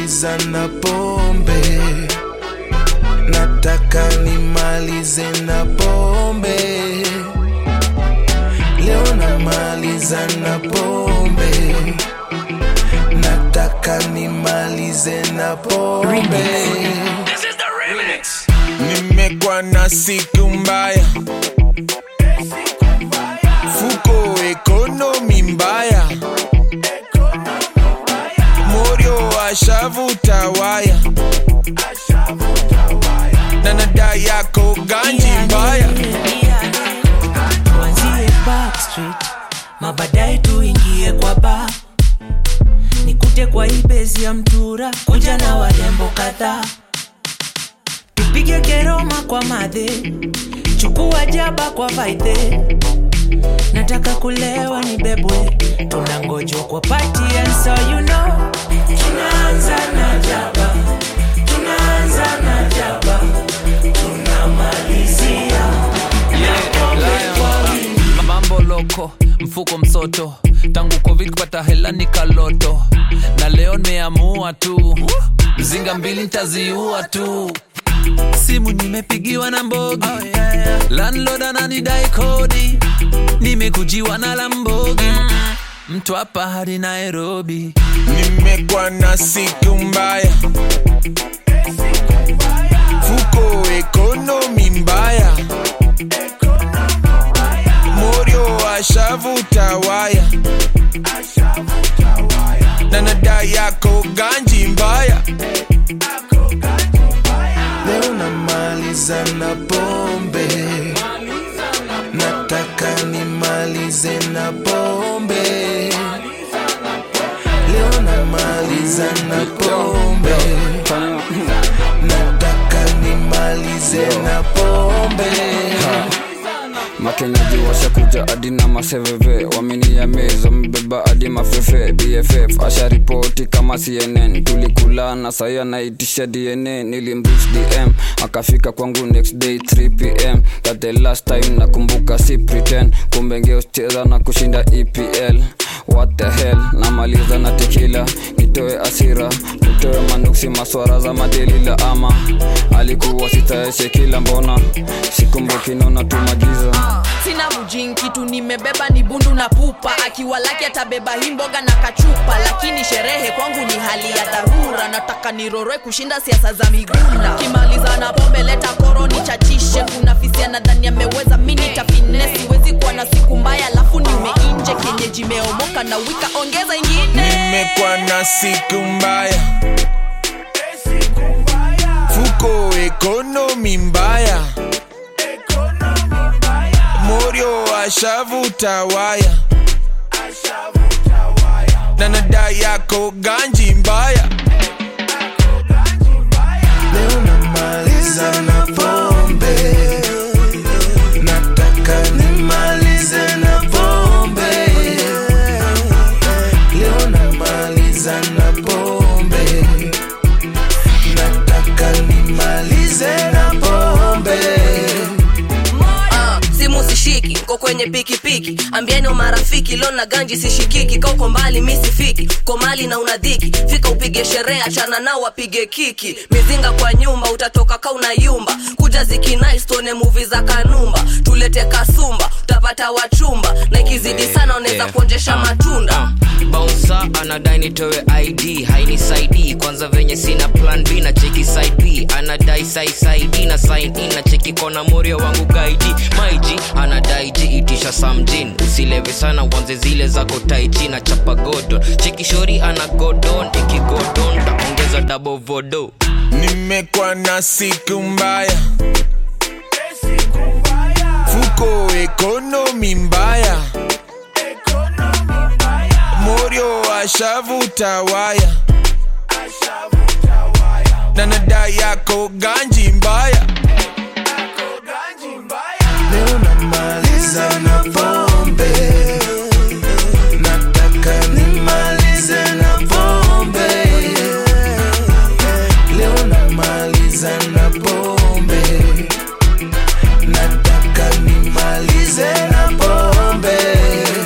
nimaliza na pombe nataka nimalize na pombe leo namaliza na pombe nataka nimalize na pombe nimekwa na siku mbaya fuko ekonomi mbaya morio ashavuta waya na nada yako ganji mbaya tuanzie backstreet mabadaye tuingie kwa ba nikute kwa ibezi ya mtura kuja na warembo kadhaa tupige keroma kwa madhe chukua jaba kwa vaidhe nataka kulewa ni bebwe tunangojwa kwa party and so you know tunaanza na jaba tunaanza na jaba tunamalizia mambo loko mfuko msoto tangu covid kupata hela ni kaloto na leo nimeamua tu mzinga mbili ntaziua tu simu nimepigiwa na mbogi oh, yeah, yeah. landlord ananidai kodi nimekujiwa na lambogi mtu hapa hadi nairobi nimekwa na siku mbaya fuko ekonomi mbaya morio ashavuta waya na nada yako ganji mbaya leo namaliza na pombe nataka nimalize na pombe leo namaliza na pombe nataka nimalize na pombe makenyaji washakuja hadi na maseveve waminia mez wamebeba hadi mafefe bff asharipoti kama cnn tulikulana sai anaitisha dna nilimrich dm akafika kwangu next day 3 pm that the last time nakumbuka si pretend kumbe ngeucheza na kushinda epl what the hell namaliza na tekila nitoe asira nitoe manuksi maswara za madelila ama alikuwa sitaeshe kila mbona sikumbuki naona tumagiza sina mujin kitu nimebeba ni bundu na pupa akiwa laki atabeba hii mboga na kachupa lakini sherehe kwangu ni hali ya dharura nataka niroroe kushinda siasa za migunda kimaliza na pombe leta koro nichachishe kuna fisia nadhani ameweza mini tafine siwezi kuwa na siku mbaya alafu nimeinje kienyeji meomoka na wika ongeza ingine nimekwa na siku mbaya fuko ekonomi mbaya morio ashavuta waya na nada yako ganji mbaya leo namaliza na pombe nataka nimalize na pombe leo namaliza na pombe nataka nimalize na pombe Ah, simu sishiki ko kwenye pikipiki ambieni marafiki leo na ganji sishikiki ka uko mbali mi sifiki ko mali na unadhiki fika upige sherehe achana nao wapige kiki mizinga kwa nyumba utatoka ka unayumba kuja zikinaistuone muvi za kanumba tulete kasumba utapata wachumba na ikizidi sana unaweza kuonjesha matunda bausa anadai nitowe id hainisaidii kwanza venye sina plan b na cheki side b anadai saisaidi na sign in na cheki kona morio wangu gaidi maiji anadai ji itisha samjin usilewe sana uanze zile zako taiji na chapa godon cheki shori ana godon ikigodon taongeza dabo vodo nimekwa na siku mbaya fuko ekonomi mbaya morio ashavuta waya na nada yako ganji mbaya leo namaliza na pombe nataka nimalize na pombe leo namaliza na pombe nataka nimalize na pombe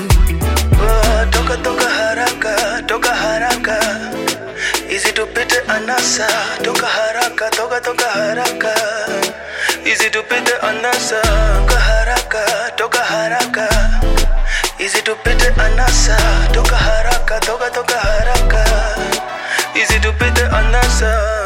Ah, toka toka haraka toka haraka hizi tupite anasa toka haraka toka toka haraka izi tupite anasa toka haraka toka haraka izi tupite anasa toka haraka toka toka haraka izi tupite anasa